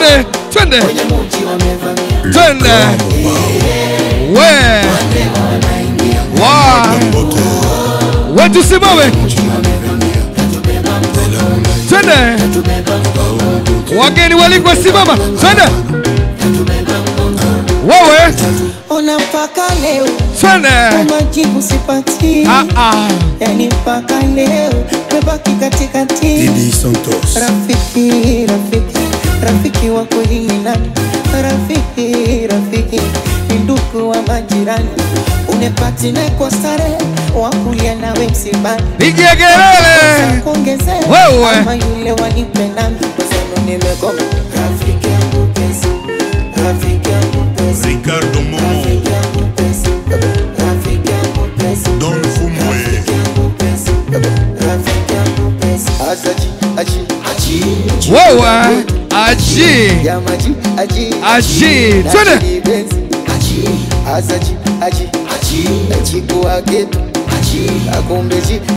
twende twende kwenye muji wamevamia twende we wa we tusimame twende wageni walikwa simama twende wewe ona mpaka leo twende majibu sipati Ah, ah. yani mpaka leo mebaki katikati Didi Santos. rafiki rafiki rafiki wa kweli ni nani rafiki rafiki ni ndugu wa majirani unepatine kwa stare wakulia nawe msibani pigia kelele kuongezea Wewe. ama yule wanipendani kwasema nimegoma rafiki yangu pesa rafiki yangu pesa Ricardo Momo. rafiki yangu pesa rafiki yangu pesa Don Fumwe. rafiki yangu pesa rafiki yangu pesa asaji aji aji wewe aji ya maji aji Aji. Na Twende. aji benzi. aji asaji aji aji aji kuwa geto aji akumbeji